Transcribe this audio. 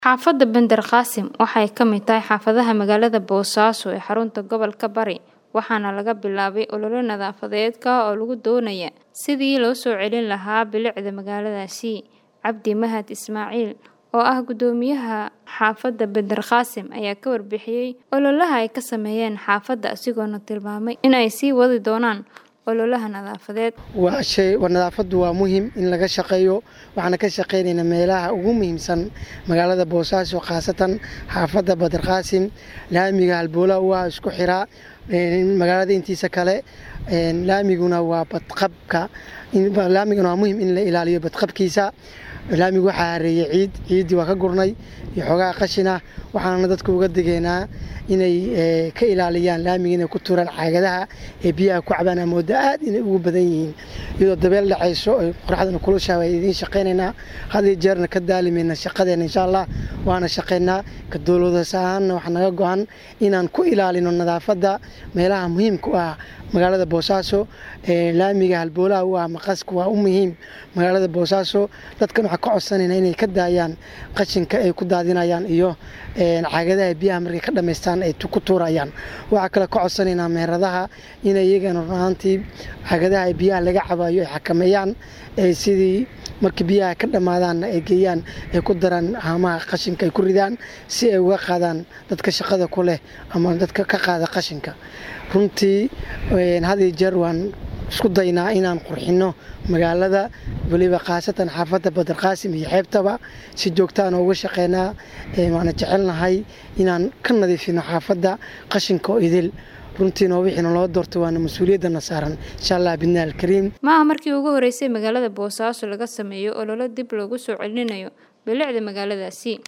Xaafadda Bandar Qaasim waxay ka mid tahay xaafadaha magaalada Boosaaso ee xarunta gobolka Bari waxaana laga bilaabay olole nadaafadeed oo lagu doonayo sidii loo soo celin lahaa bilicda magaaladaasi. Cabdi Mahad Ismaaciil oo ah guddoomiyaha xaafadda Bandar Qaasim ayaa ka warbixiyay ololaha ay ka sameeyeen xaafadda isagoona tilmaamay in ay sii wadi doonaan ololaha nadaafadeed. waa shay nadaafadu waa muhiim in laga shaqeeyo waxaana ka shaqeynaynaa meelaha ugu muhiimsan magaalada boosaaso khaasatan xaafadda badar qaasim laamiga halbowlaha waa isku xiraa magaalada intiisa kale laamiguna waa badqabka laamiguna waa muhiim in la ilaaliyo badqabkiisa laamigu waxaa hareeyey ciid ciiddii waa ka gurnay iyo xoogaha qashina waxaana dadka uga digaynaa inay ka ilaaliyaan laamiga inay ku turaan caagadaha ee biyaha ku cabaan amooda aad inay ugu badan yihiin iyadoo dabeel dhacayso oy qoraxdana kulushaa waa idiin shaqaynaynaa had iyo jeerna ka daalimayna shaqadeena insha allah waana shaqaynaa ka dowladas ahaanna waxaa naga go-an inaan ku ilaalino nadaafadda meelaha muhiimka u ah magaalada boosaaso laamiga halboolaha u ah maqaska waa u muhiim magaalada boosaaso dadkan waxaa ka codsanayna inay ka daayaan qashinka ay ku daadinayaan iyo caagadaha biyaha markay ka dhamaystaan ay ku tuurayaan waxaa kale ka codsanaynaa meheradaha inay iyagana runaantii caagadaha biyaha laga cabayo ay xakameeyaan sidii markii biyaha ka dhammaadaanna ay geeyaan ay ku daraan haamaha qashinka ay ku ridaan si ay uga qaadaan dadka shaqada ku leh ama dadka ka qaada qashinka runtii had iyo jeer waan isku daynaa inaan qurxinno magaalada weliba khaasatan xaafadda badar qaasim iyo xeebtaba si joogtaan uga shaqeynaa waana jecelnahay inaan ka nadiifino xaafadda qashinka oo idil runtiina wixiina loo doorto waana mas-uuliyaddana saaran insha allah bidna alkariim maaha markii ugu horeysay magaalada boosaaso laga sameeyo ololo dib loogu soo celinayo bilicda magaaladaasi